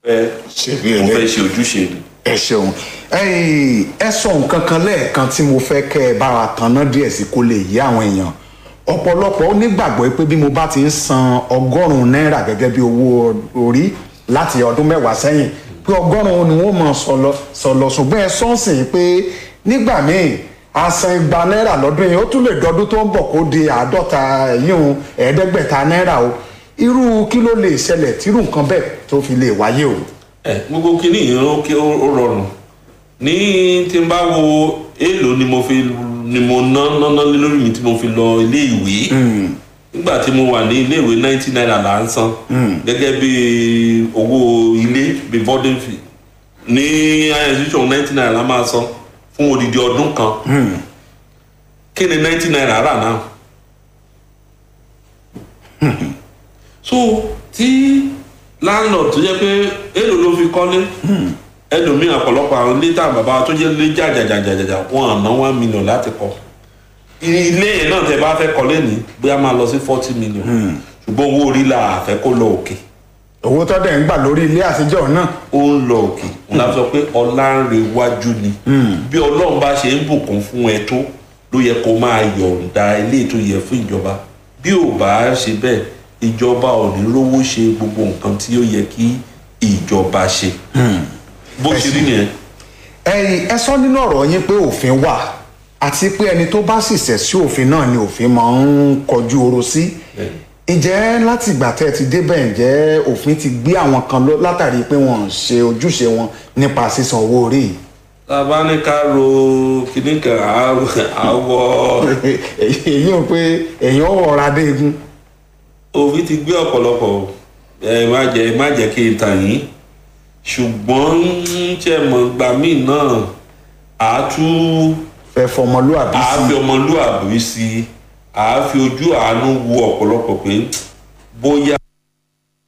fẹ́ ṣe bí mo ẹlẹ́ fẹ́ ṣe ojúṣe mi. ẹ ṣeun ẹyìn ẹ sọ nǹkan kan lẹ́ẹ̀kan tí mo fẹ́ kẹ́ ẹ bá wa tanná díẹ̀ sí kó lè yé àwọn èèyàn ọ̀pọ̀lọpọ̀ ó nígbàgbọ́ pé bí mo bá ti ń san ọgọ́rùn-ún náírà gẹ́gẹ́ bí owó orí láti ọdún mẹ́wàá sẹ́yìn pé ọgọ́rùn-ún ni wọ́n mọ̀ sọlọ sọlọ ṣùgbọ́n ẹ sọ́ọ̀sìn pé nígbà míì àsan igba náírà lọ́dún yìí ó tún lè dọdún tó ń bọ̀ kó di àádọ́ta ẹ̀yìn ẹ̀ẹ́dẹ́gbẹ̀ta náírà o irú kí ló lè ṣẹlẹ̀ tírú nǹkan bẹ́ẹ̀ tó fi lè wáyé o. ẹ gbogbo kínní yìí ó kí ó ó rọrùn ní tí n bá wo èèlò ni mo fi ni mo ná ná ná lé lórí mi tí mo fi lọ ilé ìwé nígbà tí mo wà ní ilé ìwé ninety naira là ń san gẹ́gẹ́ bí owó ilé bí boarding fee ní institution ninety naira la máa san fún odidi ọdún kan kí ni ninety naira rà náà so tí landlord tó jẹ́ pé èlò ló fi kọ́lé ẹlòmíì ọ̀pọ̀lọpọ̀ àwọn ilé táwọn bàbá tó jẹ́ ilé jàjàjàjàjà wọn àná one million láti kọ́ ilé yẹn náà tẹ bá fẹ́ kọ́lé ní bóyá máa lọ sí forty million ṣùgbọ́n owó orí la àfẹ́ kó lọ òkè owó tó dẹ̀ ń gbà lórí ilé àtijọ́ náà ó ń lọ òkè wọn la sọ pé ọlá ń re wájú ni bí ọlọ́run bá ṣe ń bùkún fún ẹ tó ló yẹ kó máa yọ̀ǹda ilé tó yẹ fún ìjọba bí ò bá ṣe bẹ́ẹ̀ ìjọba ò ní rówó ṣe gbogbo nǹkan tí ó yẹ kí ìjọba ṣe bó ṣe rí nìyẹn. ẹ̀yin ẹ sọ nínú ọ̀rọ̀ yín pé òfin wà àti pé ẹni tó bá sì ṣẹ̀ sí òfin náà ni òfin máa ń kọjú oró sí ǹjẹ́ láti ìgbà tẹ́ ẹ ti débẹ̀ ǹjẹ́ òfin ti gbé àwọn kan lọ látàrí pé wọ́n ń ṣe ojúṣe wọn nípa sísan owó orí yìí tàbá ní ká ro kíní kan àwọ èyí ò pé èèyàn ò rọra dé egun òfin ti gbé ọ̀pọ̀lọpọ̀ ẹ má jẹ́ má jẹ́ kí n tàn yín ṣùgbọ́n ṣe mọ̀ gbà míì náà àá tún fẹ́ fọmọlúàbí àá sí fi ọmọlúàbí sí i àá fi ojú àánú wo ọ̀pọ̀lọpọ̀ pé bóyá